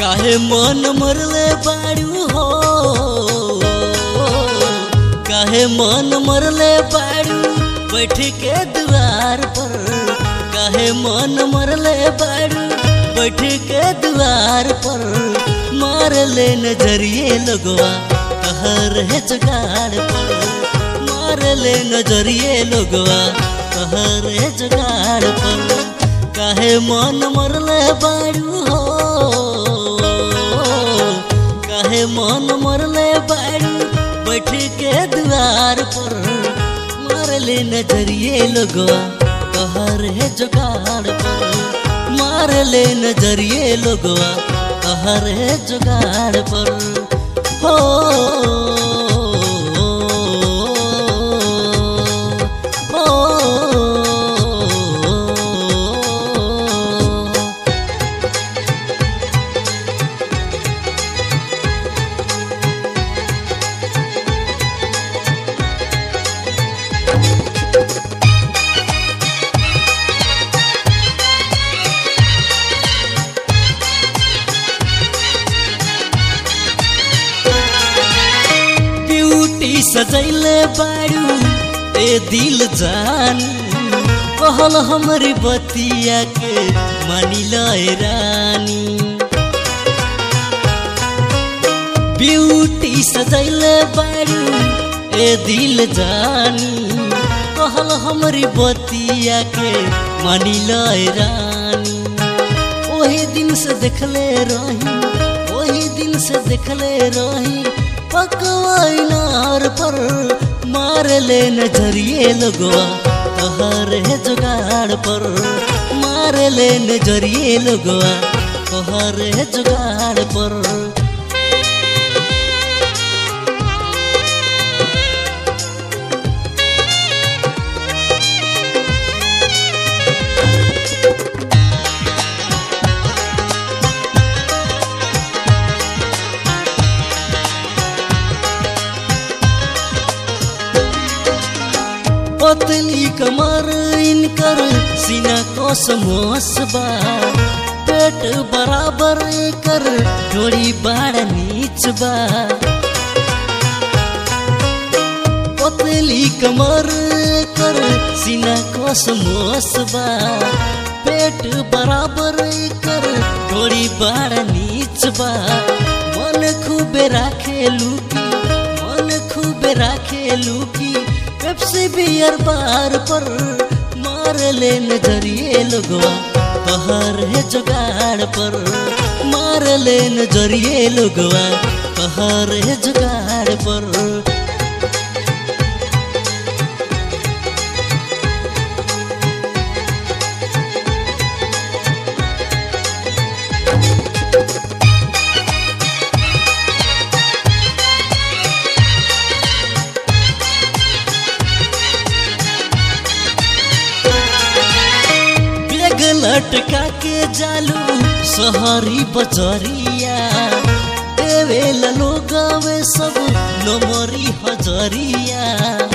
काहे मन मरले बाड़ू हो काहे मन मरले बाड़ू बैठ के द्वार पर काहे मन मरले बाड़ू बैठ के द्वार पर मार ले नजरिए लोगवा कहर है जुगाड़ पर मार ले नजरिए लोगवा कहर है जुगाड़ पर काहे मन मरले बाड़ू हो काहे मन मरले बाड़ू बैठ के द्वार पर मार ले नजरिए लोगवा कहर है जुगाड़ पर मार ले नजरिए लोगवा कहर है जुगाड़ पर हो हो ब्यूटी सजैले बाड़ू ए दिल जान कहल हमरी बतिया के मानी लय रानी ब्यूटी सजैले बाड़ू ए दिल जानी कहल हमरी बतिया के मानी लय रानी ओही दिन से देखले रही ओही दिन से देखले रही पकवाइनार पर मार ले नजरिए लगवा कहर है जुगाड़ पर मार ले नजरिए लगवा कहर है जुगाड़ पर पतली कमर इनकर सीना को समोसबा पेट बराबर कर डोरी बाड़ नीच बा पतली कमर कर सीना को समोसबा पेट बराबर कर डोरी बाड़ नीच बा मन खूबे राखे लूकी मन खूबे राखे लूकी पेप्सी बियर बार पर मार ले नजरिए लोगवा कहर है जुगाड़ पर मार ले नजरिए लोगवा कहर है जुगाड़ पर बेग लटका के जालू सहरी बजरिया देवे लोगावे सब नमरी हजरिया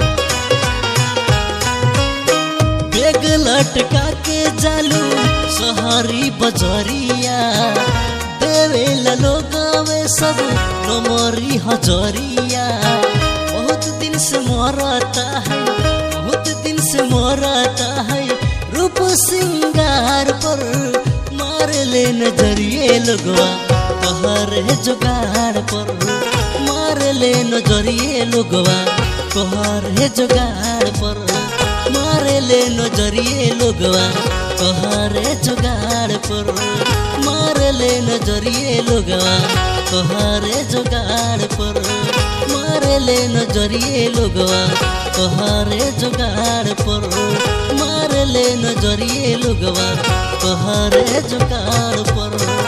बेग लटका के जालू सहरी बजरिया देवे लोगावे सब नमरी हजरिया बहुत दिन से मरता है बहुत दिन से मरता है रूप सिंगार पर मार ले नजरिए लगवा कहर है जुगाड़ पर मार ले नजरिए लगवा कहर है जुगाड़ पर मार ले नजरिए लगवा कहर है जुगाड़ पर मार ले नजरिए लगवा कहर है जुगाड़ पर मार ले नजरिए लगवा कहर है जुगाड़ पर मार ले नजरिए लोगवा कहर जुगाड़ पर